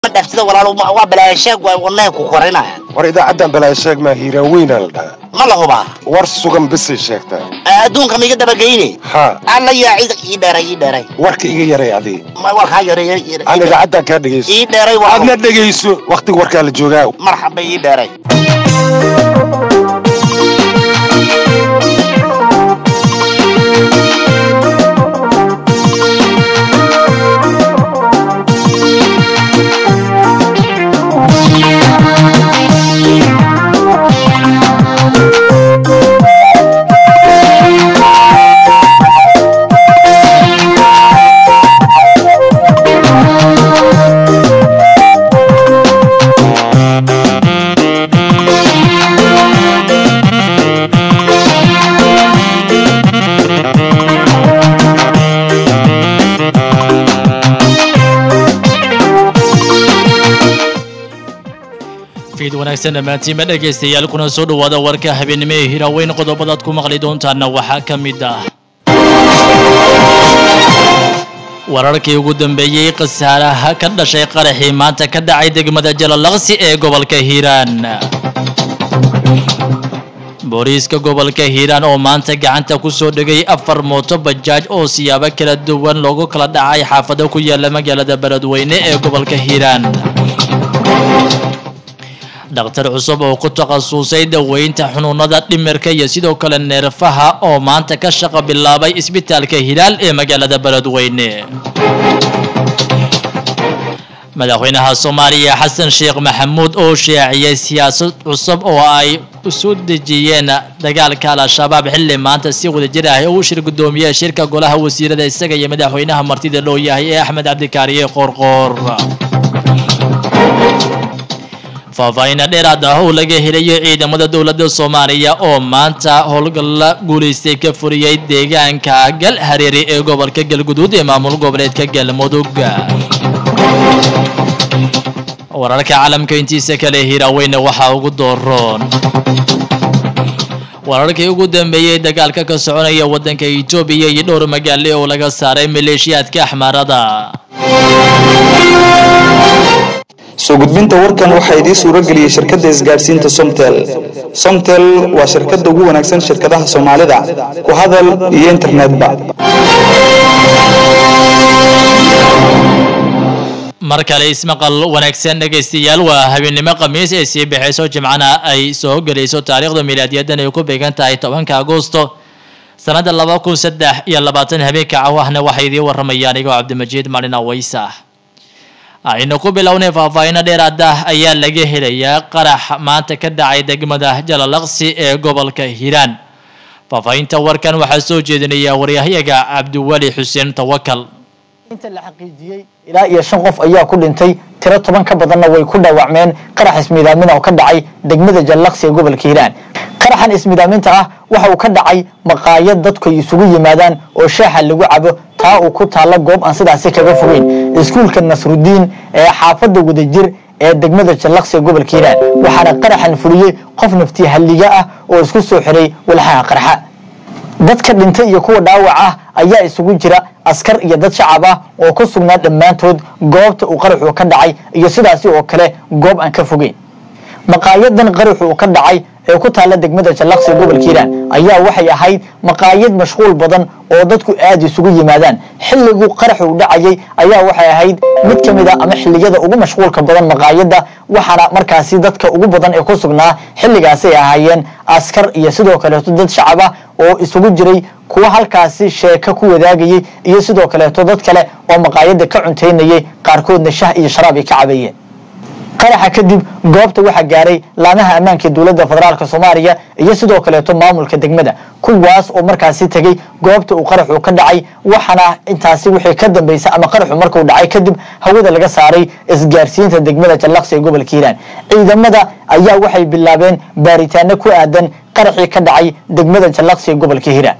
dhaaftida walaalo ma- waa balaashaag waa wadnaha ku korinaya war idaacaddan balaa sheeg maa hiiraaweynaa la dhahaa ma la hubaa war sugan bisay sheegtaa adduunka ma iga dabageyne haa alla yaa cid ii dheeray ii dheeray warka iga yaray adii ma warkaa yareeya aan idaacaddan kaa dhegayso ii dheeray waa aadna dhegayso wakhtiga warkaa la joogaa marxaba ii dheeray fiid wanaagsan dhammaantiinba dhegaystayaal kuna soo dhowaada warka habeenimo ee hiraaweyn qodobadaad ku maqli doontaana waxaa ka mid ah wararkii ugu dambeeyey khasaaraha ka dhashay qaraxii maanta ka dhacay degmada jalalaqsi ee gobolka hiiraan booliiska gobolka hiiraan oo maanta gacanta ku soo dhigay afar mooto bajaaj oo siyaabo kala duwan loogu kala dhacay xaafado ku yaala magaalada beledweyne ee gobolka hiiraan dhakhtar cusub oo ku takhasusay daweynta xunuunada dhimirka iyo sidoo kale neerfaha oo maanta ka shaqo bilaabay isbitaalka hilaal ee magaalada beledweyne madaxweynaha soomaaliya xasan sheekh maxamuud oo shaaciyay siyaasad cusub oo ay isu dejiyeen dagaalka al-shabaab xilli maanta si wadajir ah uu shir gudoomiye shirka golaha wasiirada isaga iyo madaxweynaha martida loo yahay ee axmed cabdikaariye qoorqoor faahfaahin dheeraad ah oo laga helayo ciidamada dowladda soomaaliya oo maanta howlgalla guulaystay ka furiyey deegaanka gal hareeri ee gobolka galguduud ee maamul goboleedka galmudug wararka caalamka intiisa kale hiiraaweyne waxaa ugu dooroon wararkii ugu dambeeyey dagaalka ka soconaya wadanka etoobiya iyo dhowr magaale oo laga saaray maleeshiyaadka axmaarada soo gudbinta warkan waxaa idiin suuro geliyey shirkadda isgaadhsiinta somtel somtel waa shirkadda ugu wanaagsan shirkadaha soomaalida ku hadal iyo internetba mar kale ismaqal wanaagsan dhegaystayaal waa habeennimo khamiis ee sii baxayso jimcana ay soo gelayso taariikhda milaadiyadan ay ku beegan tahay tobanka agosto sanadda laba kun saddex iyo labaatan habeenka cawahna waxay idiin waramayaan igoo cabdimajiid malin aweysa aynu ku bilownay faahfaahino dheeraad ah ayaa laga helayaa qarax maanta ka dhacay degmada jalalaqsi ee gobolka hiiraan faahfaahinta warkan waxaa soo jeedinaya waryahyaga cabdiweli xuseen tawakal inta la xaqiijiyey ilaa iyo shan qof ayaa ku dhintay tiro toban ka badanna way ku dhaawacmeen qarax ismiidaamin oo ka dhacay degmada jallaqsi ee gobolka hiiraan qaraxan ismiidaaminta ah waxa uu ka dhacay maqaayad dadku ay isugu yimaadaan oo shaaxa lagu cabo taa uu ku taalla goob aan sidaasi kaga fogeyn iskuulka nasrudiin ee xaafadda wadajir ee degmada jallaqsi ee gobolka hiiraan waxaana qaraxan fuliyey qof nafti halliga ah oo isku soo xiray walxaha qarxa dadka dhintay iyo kuwa dhaawac ah ayaa isugu jira askar iyo dad shacab ah oo ku sugnaa dhammaantood goobta uu qaraxu ka dhacay iyo sidaasi oo kale goob aan ka fogeyn maqaayadan qaraxu uu ka dhacay ee ku taalla degmada jallaqsi gobolka hiiraan ayaa waxay ahayd maqaayad mashquul badan oo dadku aada isugu yimaadaan xilliguu qaraxu u dhacayay ayaa waxay ahayd mid ka mid a ama xilliyada ugu mashquulka badan maqaayadda waxaana markaasi dadka ugu badan ee ku sugnaa xilligaasay ahaayeen askar iyo sidoo kaleeto dad shacab ah oo isugu jiray kuwa halkaasi sheeko ku wadaagayay iyo sidoo kaleeto dad kale oo maqaayadda ka cuntaynayay qaarkoodna shah iyo sharaab ay ka cabayeen qaraxa kadib goobta waxaa gaaray laamaha ammaanka ee dowladda federaalk soomaaliya iyo sidoo kaleeto maamulka degmada kuwaas oo markaasi tegey goobta uu qaraxu ka dhacay waxaana intaasi wixii ka dambeysay ama qaraxu markuu dhacay kadib hawada laga saaray isgaarsiinta degmada jallaqsi ee gobolka hiiraan ciidamada ayaa waxay bilaabeen baaritaano ku aadan qaraxii ka dhacay degmada jallaqsi ee gobolka hiiraan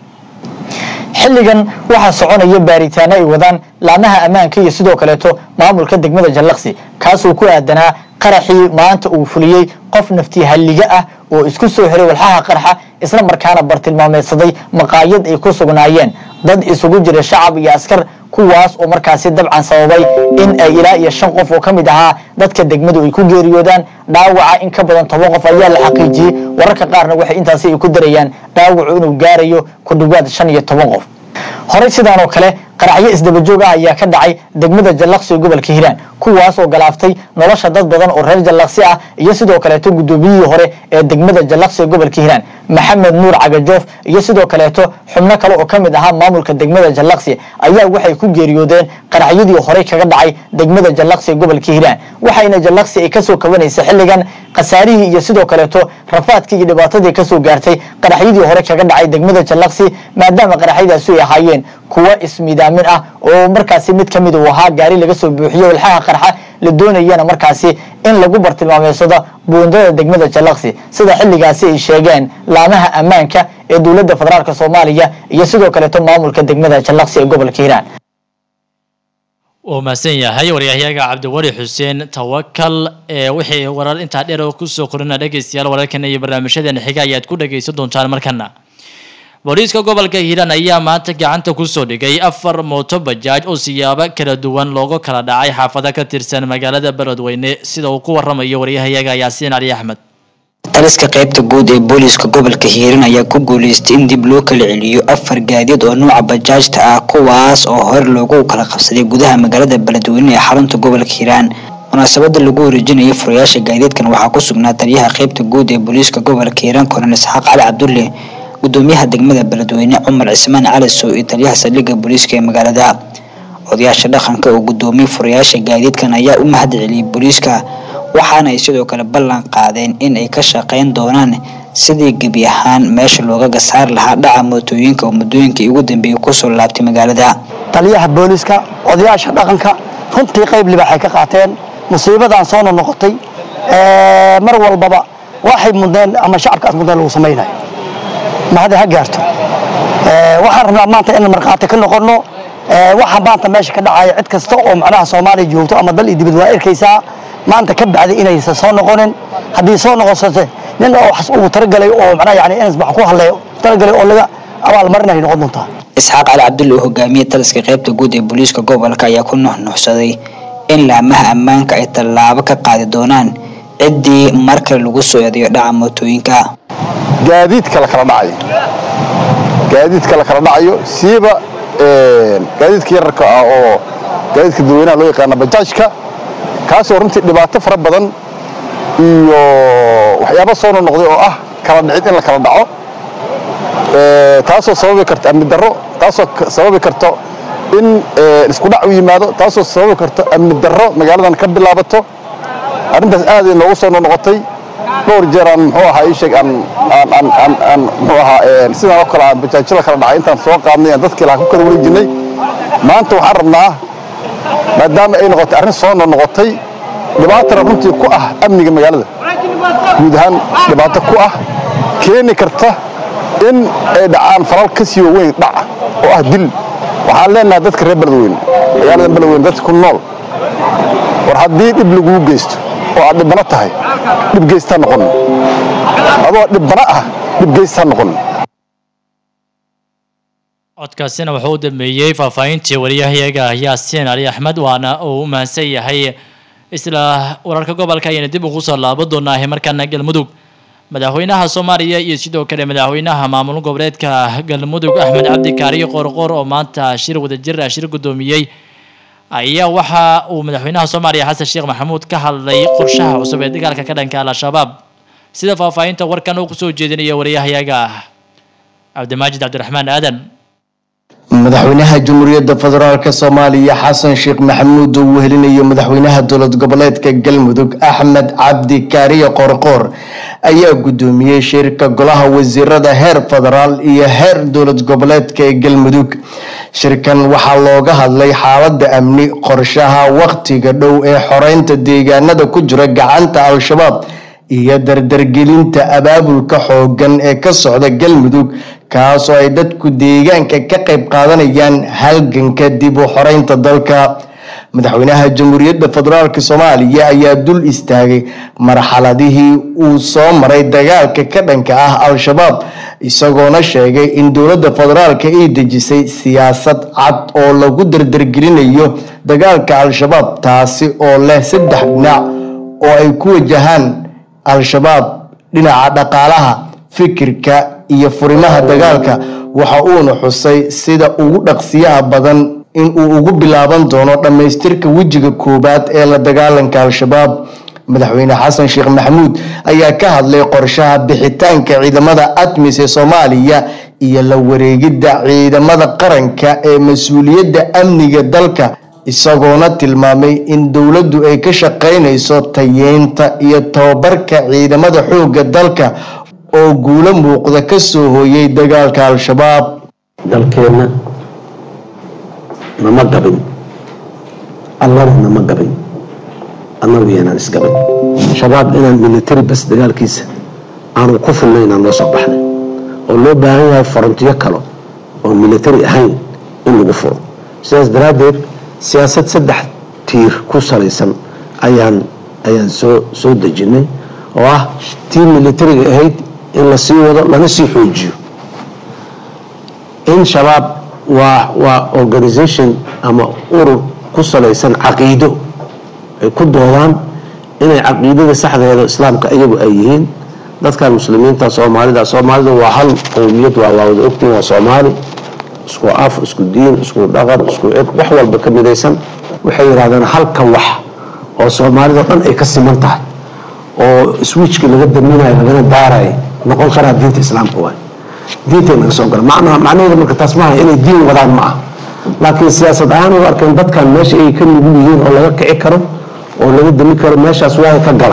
xilligan waxaa soconaya baaritaano ay wadaan laamaha ammaanka iyo sidoo kaleeto maamulka degmada jallaqsi kaasuu ku aadanaa qaraxii maanta uu fuliyey qof nafti halliga ah oo isku soo xiray walxaha qarxa isla markaana bartilmaameedsaday maqaayad ay ku sugnaayeen dad isugu jira shacab iyo askar kuwaas oo markaasi dabcan sababay in ay ilaa iyo shan qof oo ka mid ahaa dadka degmadu ay ku geeriyoodaan dhaawaca in ka badan toban qof ayaa la xaqiijiyey wararka qaarna waxay intaasi ay ku darayaan dhaawacu inuu gaarayo ku dhawaad shan iyo toban qof horey sidaan oo kale qaraxyo isdabajoog ah ayaa ka dhacay degmada jallaqsi ee gobolka hiiraan kuwaas oo galaaftay nolosha dad badan oo reer jallaqsi ah iyo sidoo kaleeto guddoomiyihii hore ee degmada jallaqsi ee gobolka hiiraan maxamed nuur cagajoof iyo sidoo kaleeto xubno kale oo ka mid ahaa maamulka degmada jallaqsi ayaa waxay ku geeriyoodeen qaraxyadii horey kaga dhacay degmada jallaqsi ee gobolka hiiraan waxayna jallaqsi ay kasoo kabanaysa xilligan khasaarihii iyo sidoo kaleeto rafaadkii iyo dhibaatadii kasoo gaartay qaraxyadii hore kaga dhacay degmada jallaqsi maadaama qaraxyadaasi ay ahaayeen kuwa ismidaamin ah oo markaasi mid kamid uu ahaa gaari laga soo buuxiyo walxaha qarxa la doonayana markaasi in lagu bartilmaameysado buundada degmada jallaqsi sida xilligaasi ay sheegeen laamaha ammaanka ee dowladda federaalk soomaaliya iyo sidoo kaleeto maamulka degmada jallaqsi ee gobolka hiiraan wuu mahadsan yahay waryahayaga cabdiwali xuseen tawakal ee wixii warar intaa dheer oo kusoo korina dhegeystayaal wararkan iyo barnaamijyadeena xiga ayaad ku dhageysan doontaan markana booliiska gobolka hiiraan ayaa maanta gacanta kusoo dhigay afar mooto bajaaj oo siyaabo kala duwan loogu kala dhacay xaafado ka tirsan magaalada beledweyne sida uu ku waramayo waryahayaga yaasiin cali axmed taliska qaybta guud ee booliiska gobolka hiiraan ayaa ku guuleystay in dib loo kala celiyo afar gaadiid oo nuuca bajaajta ah kuwaas oo hore loogu kala qabsaday gudaha magaalada beledweyne ee xarunta gobolka hiiraan munaasabada lagu wareejinayay furayaasha gaadiidkan waxaa ku sugnaa taliyaha qaybta guud ee booliiska gobolka hiiraan kornel isxaaq cali cabdulle gudoomiyaha degmada beledweyne cumar cismaan cali sow iyo taliyaha saldhigga booliiska ee magaalada odayaasha dhaqanka oo gudoomiyey furayaasha gaadiidkan ayaa u mahad celiyey booliiska waxaana ay sidoo kale ballan qaadeen in ay ka shaqeyn doonaan sidii gebi ahaan meesha loogaga saar lahaa dhaca mootooyinka oo muddooyinkii ugu dambeeyey kusoo laabtay magaalada taliyaha booliiska odayaasha dhaqanka runtii qayb libaaxay ka qaateen musiibadan soo noqnoqotay mar walbaba waxay mudneen ama shacabkaas mudneen lagu samaynayo mahada ha gaarto waxaan rabnaa maanta in markhaati ka noqono waxa maanta meesha ka dhacaya cid kasta oo macnaha soomaaliya joogto ama dal iyo dibad waa arkaysaa maanta ka bacday inaysan soo noqonin haddii soo noqosate nin oo wax uu talagalay oo macnaha yani inas wax ku hadlay talagalay oo laga abaalmarinay noqon doontaa isxaaq cali cabdulle oo hogaamiyey taliska qaybta guud ee booliiska gobolka ayaa ku nuxnuxsaday in laamaha ammaanka ay tallaabo ka qaadi doonaan ciddii mar kale lagu soo eedayo dhaca mootooyinka gaadiidka la kala dhacayo gaadiidka la kala dhacayo siiba gaadiidka yararka ah oo gaadiidka dadweynaha loo yaqaana bajaajka kaasoo runtii dhibaato fara badan iyo waxyaabo soo noqnoqday oo ah kala dhicid in la kala dhaco taasoo sababi karta amni darro taasoo sababi karto in isku dhac u yimaado taasoo sababi karto amni darro magaaladan ka bilaabato arrintaas aad ay noogu soo noqnoqotay dhowr jeer aan muxuu ahaa ii sheeg aan aan aan aan aan muxuu ahaa sidaan oo kale aan bajaajyada kala dhacay intaan soo qaadnay aan dadkii lahaa ku kala wareejinay maanta waxaan rabnaa maadaama ay noqotay arrin soo noqnoqotay dhibaatana runtii ku ah amniga magaalada guud ahaan dhibaato ku ah keeni karta in ay dhacaan falal ka sii weyn dhaca oo ah dil waxaan leenahay dadka reer beledweyne magaalada beledweyne dadka ku nool war haddii dhib laguu geysto oo aad dhibbano tahay dhib geysta noqon adoo dhibbano ah dhib geysta noqon codkaasina wuxuu u dambeeyey faahfaahintii wariyahayaga yaasiin cali axmed waana uu u mahadsan yahay isla wararka gobolka ayayna dib ugu soo laabo doonaahay markaana galmudug madaxweynaha soomaaliya iyo sidoo kale madaxweynaha maamul goboleedka galmudug axmed cabdi kaariyo qoorqoor oo maanta shir wadajir ah shir guddoomiyey ayaa waxa uu madaxweynaha soomaaliya xasan sheekh maxamuud ka hadlay qorshaha cusub ee dagaalka ka dhanka al-shabaab sida faahfaahinta warkan uu kusoo jeedinaya wariyahayaga cabdimaajid cabdiraxmaan aadan madaxweynaha jamhuuriyadda federaalk soomaaliya xasan sheekh maxamuud oo uu helinayo madaxweynaha dowlad goboleedka galmudug axmed cabdi kaariye qorqoor ayaa guddoomiyey shirka golaha wasiirada heer federaal iyo heer dowlad goboleedka ee galmudug shirkan waxaa looga hadlay xaalada amni qorshaha wakhtiga dhow ee xoreynta deegaanada ku jira gacanta al-shabaab iyo dardargelinta abaabulka xoogan ee ka socda galmudug kaasoo ay dadku deegaanka ka qayb qaadanayaan halganka dib u xoreynta dalka madaxweynaha jamhuuriyadda federaalk soomaaliya ayaa dul istaagay marxaladihii uu soo maray dagaalka ka dhanka ah al-shabaab isagoona sheegay in dowladda federaalk ay dejisay siyaasad cad oo lagu dardargelinayo dagaalka al-shabaab taasi oo leh saddex dhinac oo ay ku wajahaan al-shabaab dhinaca dhaqaalaha fikirka iyo furimaha dagaalka waxa uuna xusay sida ugu dhaqsiyaha badan in uu ugu bilaaban doono dhammaystirka wejiga koowaad ee la dagaalanka al-shabaab madaxweyne xasan sheekh maxamuud ayaa ka hadlay qorshaha bixitaanka ciidamada admis ee soomaaliya iyo la wareegidda ciidamada qaranka ee mas-uuliyadda amniga dalka isagoona tilmaamay in dowladdu ay ka shaqaynayso tayeynta iyo tababarka ciidamada xoogga dalka oo guulo muuqda ka soo hooyay dagaalka al-shabaab dalkeenna nama gabin allana nama gabin annagu yaanaan isgabin shabaab inaan military bas dagaalkiisa aanu ku filnay inaan loo soo baxnay oo loo baahan yahay farantiyo kale oo military ahayn in lagu furo sidaas daraaddeed siyaasad saddex tiir ku salaysan ayaan ayaan soo soo dejinay oo ah tii militariga ahayd in la sii wado lana sii xoojiyo in shabaab waa waa organisation ama urur ku salaysan caqiido ay ku doodaan inay caqiidada saxdeeda islaamka iyagu ay yihiin dadkan muslimiinta soomaalida soomaalida waa hal qowmiyad waa waa wada ogtiin waa soomaali isku af isku diin isku dhaqan isku cid wax walba ka midaysan waxay yidhahdeen halka wax oo soomaalida dhan ay ka siman tahay oo switchka laga daminayo lagana daarayo noqon karaa diinta islaamka waay diintay naga soo gala macnaha macnaheeda marka taas maaha inay diin wadaan ma ah laakiin siyaasad ahaan u arkeen dadkan meesha ay ka nugul yihiin oo laga kici karo oo laga dami karo meeshaas waa ka gala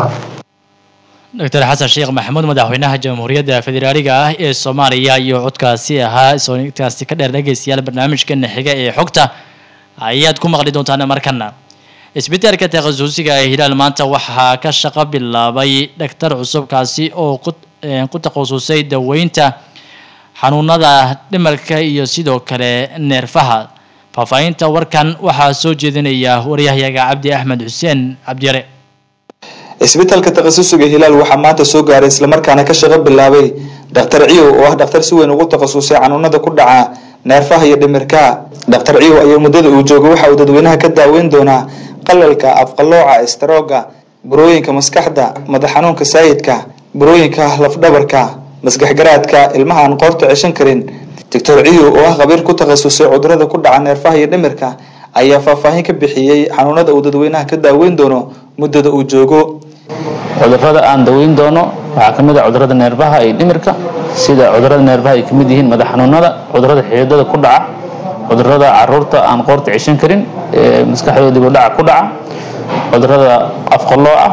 doctor xasan sheekh maxamuud madaxweynaha jamhuuriyadda federaaliga ah ee soomaaliya iyo codkaasi ahaa soonkaasi ka dheer dhegeystayaal barnaamijkeena xiga ee xogta ayaad ku maqli doontaan markana isbitaalka takhasusiga ee hilaal maanta waxaa ka shaqo bilaabay dhaktar cusubkaasi oo ku takhasusay daweynta xanuunada dhimarka iyo sidoo kale neerfaha faahfaahinta warkan waxaa soo jeedinaya waryahyaga cabdi axmed xuseen cabdiyare isbitaalka takhasusiga hilaal waxaa maanta soo gaaray islamarkaana ka shaqo bilaabay dhakhtar ciyow oo ah dhakhtar si weyn ugu takhasusay xanuunada ku dhaca neerfaha iyo dhimirka dhakhtar ciyow ayaa muddada uu joogo waxa uu dadweynaha ka daaweyn doonaa qalalka afqalooca istaroogga burooyinka maskaxda madax xanuunka saayidka burooyinka lafdhabarka maskaxgaraadka ilmaha aan qoorta ceshan karin doctor ciyow oo ah khabiir ku takhasusay cudurada ku dhaca neerfaha iyo dhimirka ayaa faahfaahin ka bixiyey xanuunada uu dadweynaha ka daaweyn doono muddada uu joogo cudurada aan daweyn doono waxaa ka mid ah cudurada neerfaha iyo dhimirka sida cudurada neerfaha ay ka mid yihiin madax xanuunada cudurada xididada ku dhaca cudurada caruurta aan qoorta ceshan karin ee maskaxdooda dib u dhaca ku dhaca cudurada afqalooca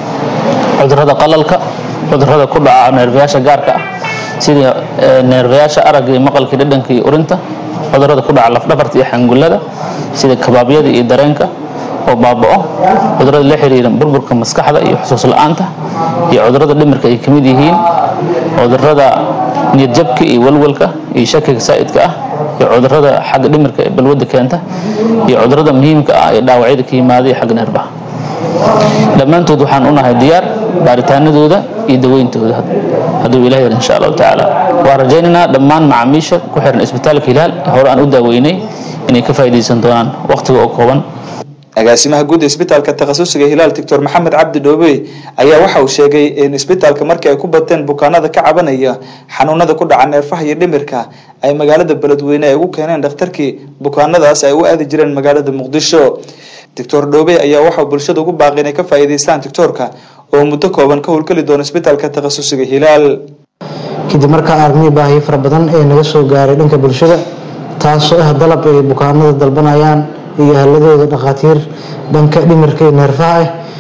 cudurada qalalka cudurada ku dhaca neerfayaasha gaarka ah sida neerfayaasha aragga iyo maqalka iyo dhadhanka iyo urinta cudurada ku dhaca lafdhabarta iyo xangullada sida kabaabyada iyo dareenka oo baaba'o cudurada la xiriira burburka maskaxda iyo xusuus la'aanta iyo cudurada dhimirka ay ka mid yihiin cudurada niyadjabka iyo walwalka iyo shakiga saa'idka ah iyo cudurada xagga dhimirka ee balwadda keenta iyo cudurada muhiimka ah ee dhaawacyada ka yimaada iyo xagga neerbaha dhammaantood waxaan unahay diyaar baaritaanadooda iyo daweyntooda hadduu ilaah yar insha allahu tacaala waan rajaynaynaa dhammaan macaamiisha ku xiran isbitaalka hilaal hore aan u daaweynay inay ka faa'iidaysan doonaan waqtiga oo kooban agaasimaha guud ee isbitaalka takhasusiga hilaal doctor maxamed cabdi dhoobe ayaa waxa uu sheegay in isbitaalka markii ay ku bateen bukaanada ka cabanaya xanuunada ku dhaca neerfaha iyo dhimirka ay magaalada beledweyne ay ugu keeneen dhakhtarkii bukaanadaas ay u aadi jireen magaalada muqdisho doctor dhoobe ayaa waxauu bulshada ugu baaqay inay ka faa'iidaystaan doctoorka oo muddo kooban ka howlgeli doono isbitaalka takhasusiga hilaal kadib markaa aragnay baahiyo fara badan ee naga soo gaaray dhanka bulshada taasoo ah dalab ay bukaanada dalbanayaan iyo ahladooda dhakhaatiir dhanka dhimirka iyo neerfaha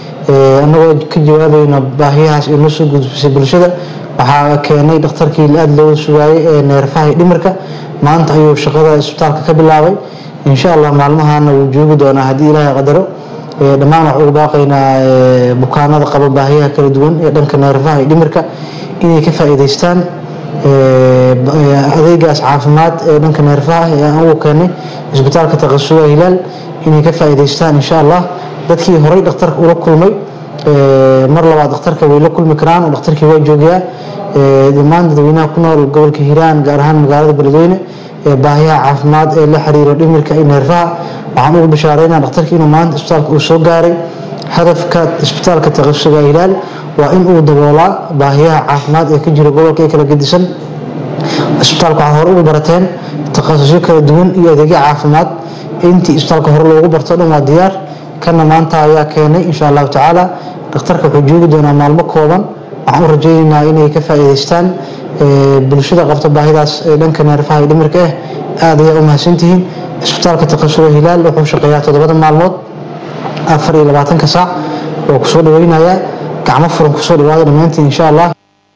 ah annagoo ka jawaabayna baahiyahaas ay noo soo gudbisay bulshada waxaa keenay dhakhtarkii aada looga sugaayay ee neerfaha iyo dhimirka maanta ayuu shaqada isbitaalka ka bilaabay insha allah maalmahana wuu joogi doonaa haddii ilaahay qadaro dhammaan waxaan ugu baaqaynaa bukaanada qaba baahiyaha kala duwan ee dhanka neerfaha iyo dhimirka inay ka faa'iidaystaan ee, ba- ee, adeegaas caafimaad ee dhanka neerfaha ee aan ugu keenay isbitaalka taqasuga hilaal inay ka faa'iidaystaan insha allah dadkii horey dhakhtarka ula kulmay ee, mar labaad dhakhtarka way la kulmi karaan oo dhakhtarkii waa joogayaa ee, dhammaan dadweynaha ku nool gobolka hiiraan gaar ahaan magaalada beledweyne ee baahiyaha caafimaad ee la xiriira dhimirka iyo neerfaha waxaan ugu bishaareynaa dhakhtarka inuu maanta isbitaalka uu soo gaaray hadafka isbitaalka taqasuga hilaal waa in uu daboolaa baahiyaha caafimaad ee ka jira gobolka ee kala gedisan isbitaalka waxaad hore ugu barateen takhasusyo kala duwan iyo adeegyo caafimaad intii isbitaalka hore loogu barto dhan waa diyaar kana maanta ayaa keenay insha allahu tacaala dhakhtarka wuxuu joogi doonaa maalmo kooban waxaan u rajaynaynaa inay ka faa'iidaystaan ee, bulshada qabta baahidaas ee dhanka neerfaha iyo dhimirka ah aad ayaa u mahadsantihiin isbitaalka takhasuga hilaal wuxuu shaqeeyaa toddobada maalmood afar iyo labaatanka saac oo kusoo dhaweynayaa gacmo furan kusoo dhawaada dhammaantiin insha allah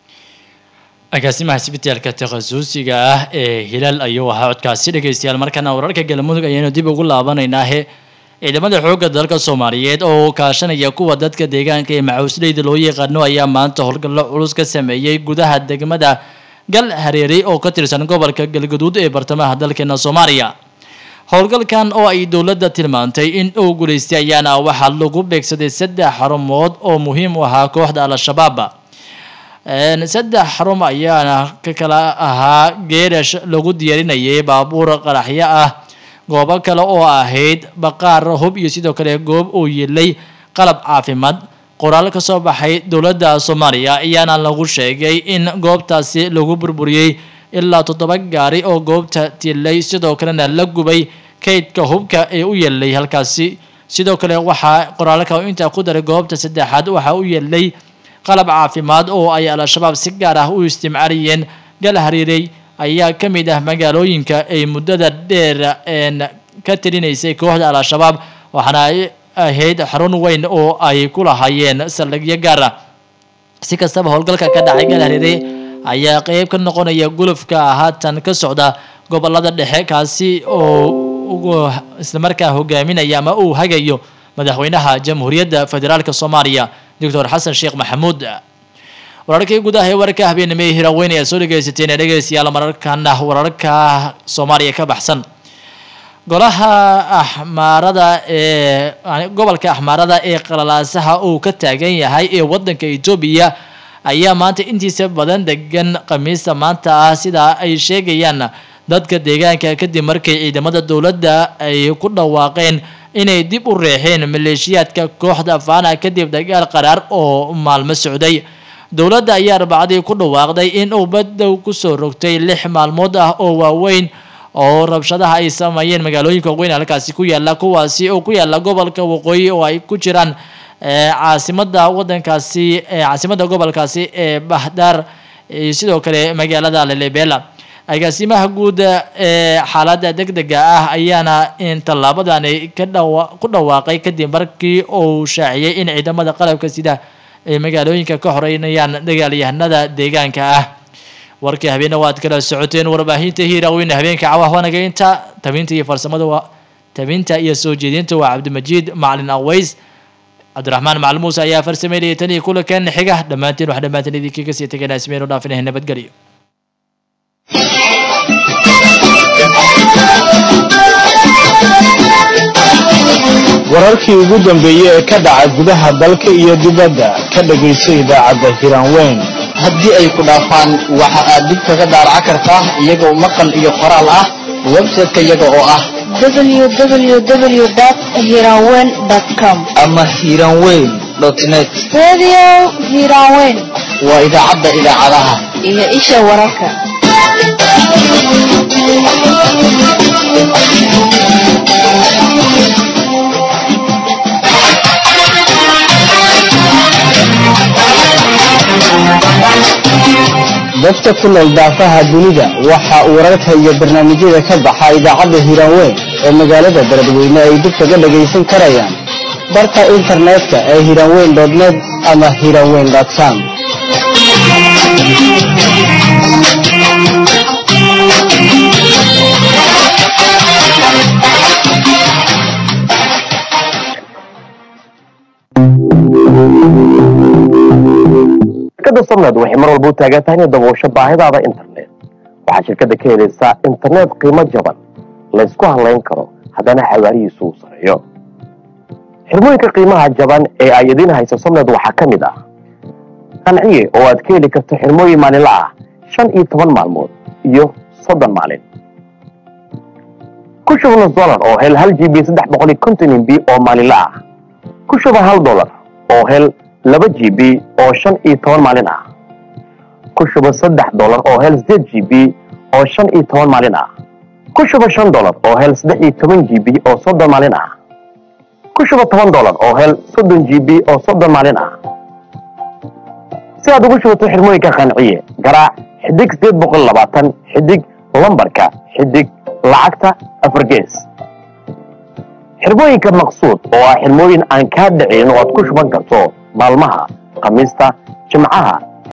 agaasimaha isbitaalka takhasusiga ah ee hilaal ayuu ahaa codkaasi dhegeystayaal markana wararka galmudug ayaynu dib ugu laabanaynaahe ciidamada xoogga dalka soomaaliyeed oo kaashanaya kuwa dadka deegaanka ee macawisleyda loo yaqaano ayaa maanta howlgallo culus ka sameeyey gudaha degmada gal hareeri oo ka tirsan gobolka galgaduud ee bartamaha dalkeena soomaaliya howlgalkan oo ay dowladda tilmaantay in uu guulaystay ayaana waxaa lagu beegsaday saddex xarumood oo muhiim u ahaa kooxda al-shabaab Een, saddex xarun ayaana ka kala ahaa geerash lagu diyaarinayay baabuur qaraxyo ah goobo kale oo ahayd baqaar hub iyo sidoo kale goob uu yilay qalab caafimaad qoraal ka soo baxay dowladda soomaaliya ayaana lagu sheegay in goobtaasi lagu burburiyey ilaa toddoba gaari oo goobta tilay sidoo kalena la gubay kaydka hubka ee u yeelay halkaasi sidoo kale waxaa qoraalka intaa ku daray goobta saddexaad waxaa u yeelay qalab caafimaad oo ay al-shabaab si gaar ah u isticmaalayeen gal hariirey ayaa ka mid ah magaalooyinka ay muddada dheer een ka tirinaysay kooxda al-shabaab waxaana ay ahayd xarun weyn oo ay ku lahaayeen saldhigyo gaar ah si kastaba howlgalka ka dhacay gal hariirey ayaa qeyb ka noqonaya gulufka haatan ka socda gobolada dhexe kaasi oo ugu islamarkaa hogaaminaya ama uu hagayo madaxweynaha jamhuuriyadda federaalk soomaaliya doctor xasan sheekh maxamuud wararkii gudaha ee wararka habeenimo ee hiraweyn ayaa soo dhegeysateen ee dhegeystayaal mararkana wararka soomaaliya ka baxsan golaha axmaarada ee gobolka axmaarada ee qalalaasaha uu ka taagan yahay ee wadanka etoobiya ayaa maanta intiisa badan degan khamiista maanta ah sida ay sheegayaan dadka deegaanka kadib markay ciidamada dowladda ay ku dhawaaqeen inay dib u reexeen maleeshiyaadka kooxda faana kadib dagaal qaraar oo maalmo socday dowladda ayaa arbacadii ku dhawaaqday in uu badow kusoo rogtay lix maalmood ah oo waaweyn oo rabshadaha ay sameeyeen magaalooyinka waaweyn halkaasi ku yaala kuwaasi oo ku yaala gobolka waqooyi oo ay ku jiraan caasimada wadankaasi caasimada gobolkaasi ee bahdaar iyo sidoo kale magaalada lelebela agaasimaha guud ee xaaladda degdega ah ayaana in tallaabadani ka dhawa ku dhawaaqay kadib markii uu shaaciyey in ciidamada qalabka sida ay magaalooyinka ka horeynayaan dagaalyahanada deegaanka ah warkii habeena waad kala socoteen warbaahinta hiiraweyne habeenka cawahwanaga inta tabinta iyo farsamada waa tabinta iyo soo jeedinta waa cabdimajiid macalin aways cabdiraxmaan macalin muuse ayaa farsameynaya tan iyo kulankan xiga dhammaantiin wax dhammaantiin idinkii kasii teganaa ismeen u dhaafinahay nabadgelyo wararkii ugu dambeeyey ee ka dhaca gudaha dalka iyo dibadda ka dhagayso idaacadda hiraanweyn haddii ay ku dhaafaan waxa aad dib kaga daaraca kartaa iyagoo maqal iyo qoraal ah website-ka iyaga oo ah www.hiranweyn.com ama hiranweyn net Radio Hiranweyn waa idaacadda idaacadaha iyo isha wararka. dadka ku nool daafaha dunida waxa uu wararka iyo barnaamijyada ka baxa idaacadda hiraanweyn ee magaalada beledweyne ay dib kaga dhagaysan karayaan barka internetka ee hiraanweyn net ama hiraanweyn com shirkadda samnad waxay mar walba u taagan tahay inay daboosho baahidaada internet waxaa shirkadda ka helaysaa internet qiimo jaban laysku halayn karo haddana xawaarihiisu uu sareeyo xirmooyinka qiimaha jaban ee ay idiin hayso somned waxaa ka mid ah qanciye oo aad ka heli karto xirmooyin maalinla ah shan iyo toban maalmood iyo soddon maalin ku shuba nus dolar oo hel hal g b saddex boqol iyo konton mb oo maalinla ah ku shuba hal dolar oo hel laba g b oo shan iyo toban maalin ah ku shuba saddex dolar oo hel sideed g b oo shan iyo toban maalin ah ku shuba shan dolar oo hel saddex iyo toban g b oo soddon maalin ah ku shuba toban dolar oo hel soddon g b oo soddon maalin ah si aad ugu shubato xirmooyinka qanciye garaac xidig sideed boqol labaatan xidig lambarka xidig lacagta afar gees xirmooyinka maqsuud oo ah xirmooyin aan kaa dhicin oo aad ku shuban karto maalmaha khamiista jimcaha